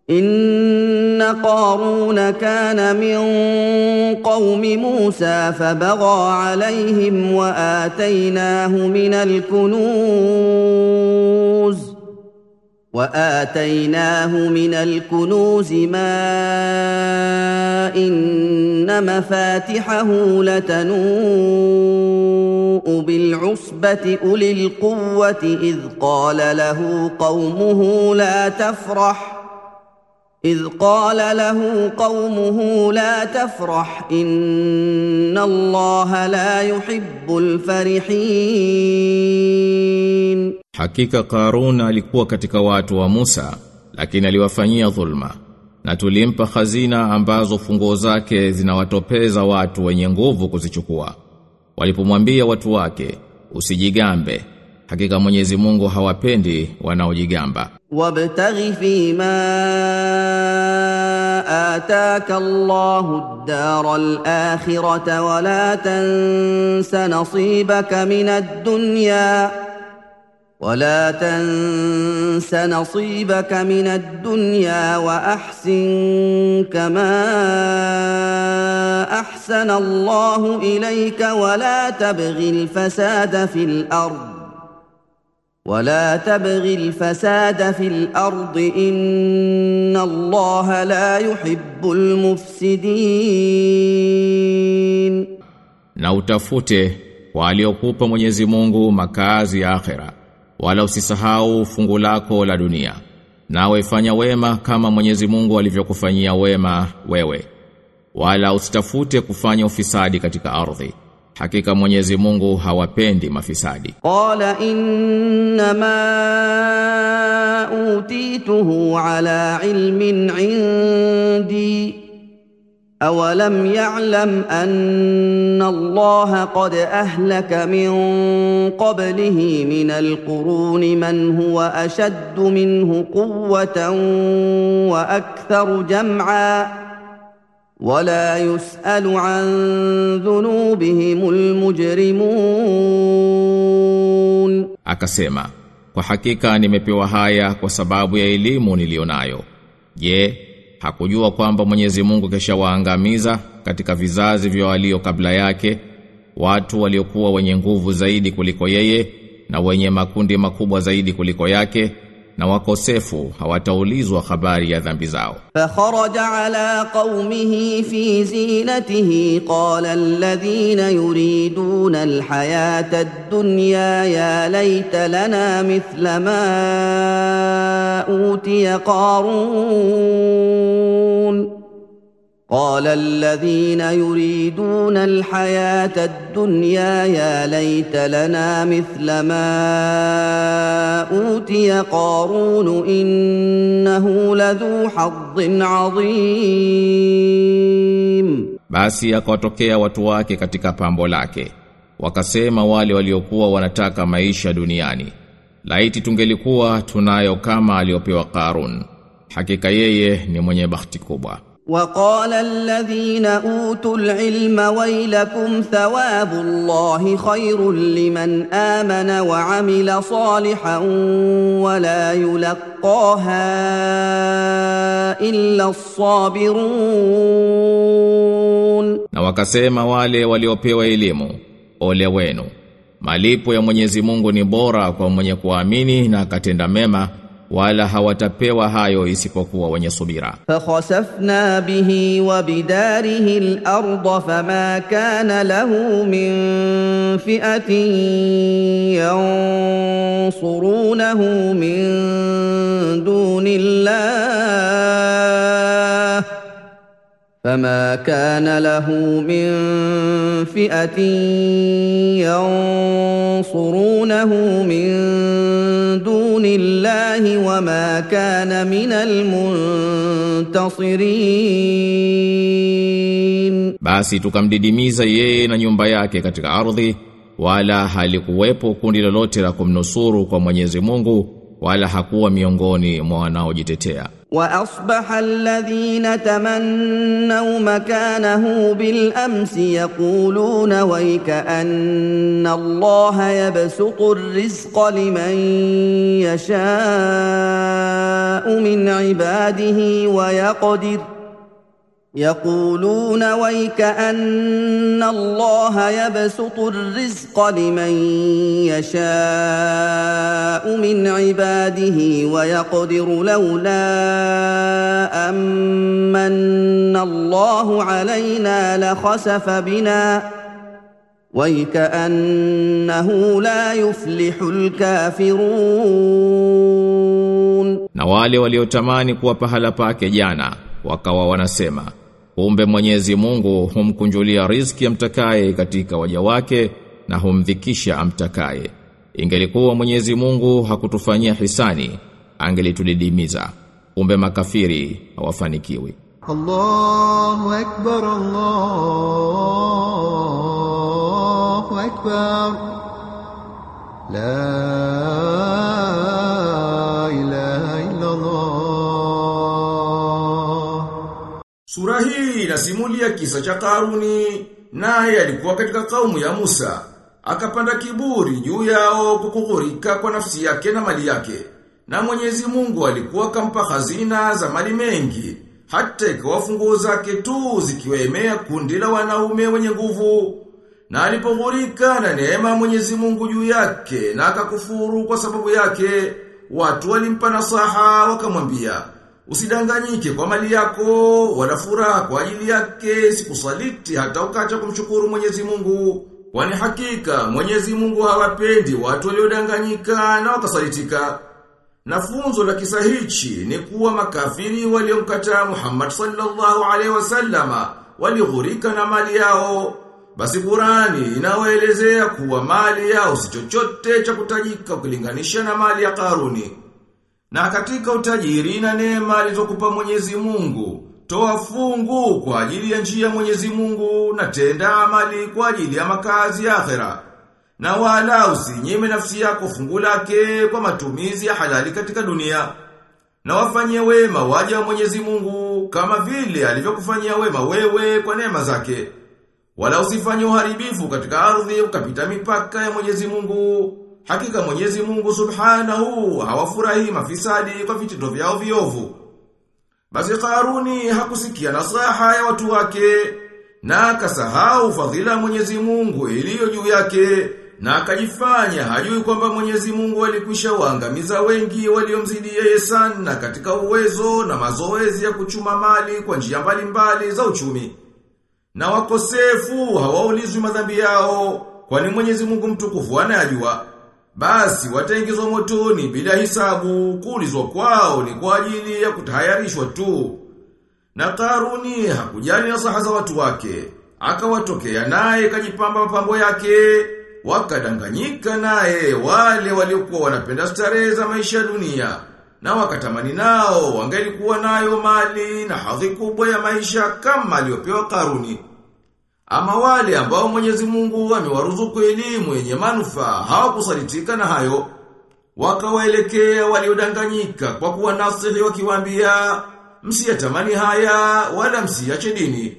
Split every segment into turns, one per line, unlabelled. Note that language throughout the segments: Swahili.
ان قارون كان من قوم موسى فبغى عليهم واتيناه من الكنوز واتيناه من الكنوز ما ان مفاتحه لتنوء بالعصبه اولي القوه اذ قال له قومه لا تفرح إذ قال له قومه لا تفرح إن الله لا يحب الفرحين
Hakika Karun alikuwa katika watu wa Musa, lakini aliwafanyia dhulma. Na tulimpa hazina ambazo funguo zake zinawatopeza watu wenye nguvu kuzichukua. Walipomwambia watu wake, usijigambe. Hakika Mwenyezi Mungu hawapendi wanaojigamba.
وابتغ فيما آتاك الله الدار الآخرة ولا تنس نصيبك من الدنيا ولا تنس نصيبك من الدنيا وأحسن كما أحسن الله إليك ولا تبغ الفساد في الأرض ولا تبغ الفساد في الارض ان الله لا يحب المفسدين
Na utafute kwa aliokupa Mwenyezi Mungu makazi ya akhera. Wala usisahau fungu lako la dunia. Nawe fanya wema kama Mwenyezi Mungu alivyokufanyia wema wewe. Wala usitafute kufanya ufisadi katika ardhi. Hakika Mwenyezi Mungu hawapendi mafisadi.
قال انما اوتيته على علم عندي اولم يعلم ان الله قد اهلك من قبله من القرون من هو اشد منه قوه واكثر جمعا ولا يسال عن ذنوبهم المجرمون
Akasema, kwa hakika nimepewa haya kwa sababu ya elimu nilionayo. Je, hakujua kwamba Mwenyezi Mungu keshawaangamiza katika vizazi vya walio kabla yake watu waliokuwa wenye nguvu zaidi kuliko yeye na wenye makundi makubwa zaidi kuliko yake na wakosefu hawataulizwa habari ya dhambi zao.
فخرج على قومه في زينته قال الذين يريدون الحياه الدنيا يا ليت لنا مثل ما اوتي قارون قال الذين يريدون الحياه الدنيا يا ليت لنا مثل ما اوتي قارون انه لذو حظ عظيم
Basi akawatokea watu wake katika pambo lake. Wakasema wale waliokuwa wanataka maisha duniani. Laiti tungelikuwa tunayo kama aliopewa Karun. Hakika yeye ni mwenye bahati kubwa.
وقال الذين اوتوا العلم ويلكم ثواب الله خير لمن امن وعمل صالحا ولا يلقاها الا الصابرون
Na wakasema wale waliopewa elimu, ole wenu. Malipo ya Mwenyezi Mungu ni bora kwa mwenye kuamini na akatenda mema, wala hawatapewa hayo isipokuwa wenye subira.
فخسفنا به وبداره الارض فما كان له من فئه ينصرونه من دون الله فما كان له من فئه ينصرونه من دون الله وما كان من المنتصرين
Basi tukamdidimiza yeye na nyumba yake katika ardhi, wala halikuwepo kundi lolote la kumnusuru kwa Mwenyezi Mungu, wala hakuwa miongoni mwa wanaojitetea.
واصبح الذين تمنوا مكانه بالامس يقولون ويك ان الله يبسط الرزق لمن يشاء من عباده ويقدر يقولون ويك ان الله يبسط الرزق لمن يشاء من عباده ويقدر لولا امن الله علينا لخسف بنا ويكانه لا يفلح الكافرون
Na wale waliotamani kuwa pahala pake jana wakawa wanasema kumbe Mwenyezi Mungu humkunjulia riziki amtakaye katika waja wake na humdhikisha amtakaye ingelikuwa Mwenyezi Mungu hakutufanyia hisani angelitudidimiza kumbe makafiri hawafanikiwi
الله أكبر الله أكبر لا إله إلا الله
Sura hii inasimulia kisa cha Karuni, naye alikuwa katika kaumu ya Musa. Akapanda kiburi juu yao kukughurika kwa nafsi yake na mali yake. Na Mwenyezi Mungu alikuwa kampa hazina za mali mengi, hata ikawa funguo zake tu zikiwaemea kundi la wanaume wenye nguvu. Na alipoghurika na neema ya Mwenyezi Mungu juu yake na akakufuru kwa sababu yake, watu walimpa nasaha wakamwambia, Usidanganyike kwa mali yako, wala furaha kwa ajili yake, sikusaliti hata ukacha kumshukuru Mwenyezi Mungu. Kwani hakika Mwenyezi Mungu hawapendi watu waliodanganyika na wakasalitika. Na funzo la kisa hichi ni kuwa makafiri waliomkataa Muhammad sallallahu alaihi wasallama walighurika na mali yao. Basi Qurani inawaelezea kuwa mali yao si chochote cha kutajika ukilinganisha na mali ya Karuni. Na katika utajiri na neema alizokupa Mwenyezi Mungu, toa fungu kwa ajili ya njia ya Mwenyezi Mungu na tenda amali kwa ajili ya makazi ya akhera. Na wala usinyime nafsi yako fungu lake kwa matumizi ya halali katika dunia. Na wafanyie wema waja wa Mwenyezi Mungu kama vile alivyokufanyia wema wewe kwa neema zake. Wala usifanye uharibifu katika ardhi ukapita mipaka ya Mwenyezi Mungu. Hakika Mwenyezi Mungu Subhanahu hawafurahi mafisadi kwa vitendo vyao viovu. Basi Karuni hakusikia nasaha ya watu wake na akasahau fadhila ya Mwenyezi Mungu iliyo juu yake na akajifanya hajui kwamba Mwenyezi Mungu alikwisha waangamiza wengi waliomzidi yeye sana katika uwezo na mazoezi ya kuchuma mali kwa njia mbalimbali za uchumi. Na wakosefu hawaulizwi madhambi yao kwani Mwenyezi Mungu mtukufu anayajua. Basi wataingizwa motoni bila hisabu, kuulizwa kwao ni kwa ajili ya kutahayarishwa tu. Na Karuni hakujali nasaha za watu wake, akawatokea naye kajipamba mapambo yake, wakadanganyika naye wale waliokuwa wanapenda starehe za maisha ya dunia, na wakatamani nao wangelikuwa nayo mali na hadhi kubwa ya maisha kama aliyopewa Karuni. Ama wale ambao Mwenyezi Mungu amewaruzuku elimu yenye manufaa hawakusalitika na hayo. Wakawaelekea waliodanganyika kwa kuwa nasihi wakiwaambia msiyatamani haya wala msiache dini.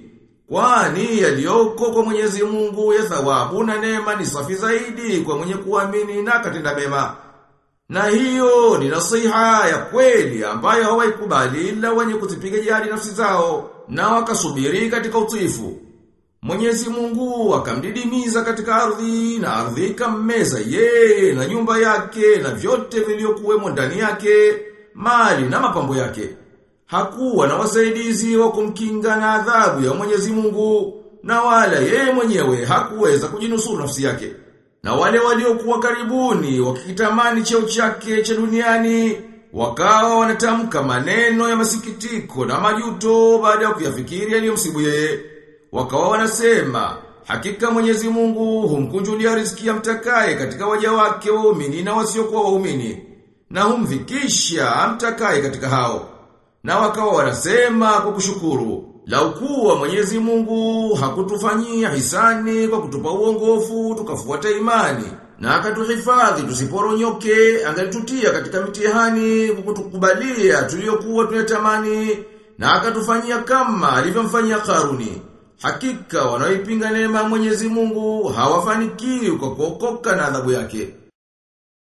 Kwani yaliyoko kwa Mwenyezi Mungu ya thawabu na neema ni safi zaidi kwa mwenye kuamini na katenda mema. Na hiyo ni nasiha ya kweli ambayo hawaikubali ila wenye kuzipiga jihadi nafsi zao na wakasubiri katika utiifu. Mwenyezi Mungu akamdidimiza katika ardhi na ardhi ikammeza yeye na nyumba yake na vyote vilivyokuwemo ndani yake, mali na mapambo yake. Hakuwa na wasaidizi wa kumkinga na adhabu ya Mwenyezi Mungu na wala yeye mwenyewe hakuweza kujinusuru nafsi yake. Na wale waliokuwa karibuni wakikitamani cheo chake cha duniani wakawa wanatamka maneno ya masikitiko na majuto baada ya kuyafikiri yaliyomsibu yeye. Wakawa wanasema, hakika Mwenyezi Mungu humkunjulia riziki ya mtakaye katika waja wake waumini na wasiokuwa waumini, na humvikisha amtakaye katika hao. Na wakawa wanasema kwa kushukuru, lau kuwa Mwenyezi Mungu hakutufanyia hisani kwa kutupa uongofu tukafuata imani, na akatuhifadhi tusiporonyoke angalitutia katika mitihani kwa kutukubalia tuliyokuwa tunatamani na akatufanyia kama alivyomfanyia Karuni hakika wanaoipinga neema ya Mwenyezi Mungu hawafanikiwi kwa kuokoka na adhabu yake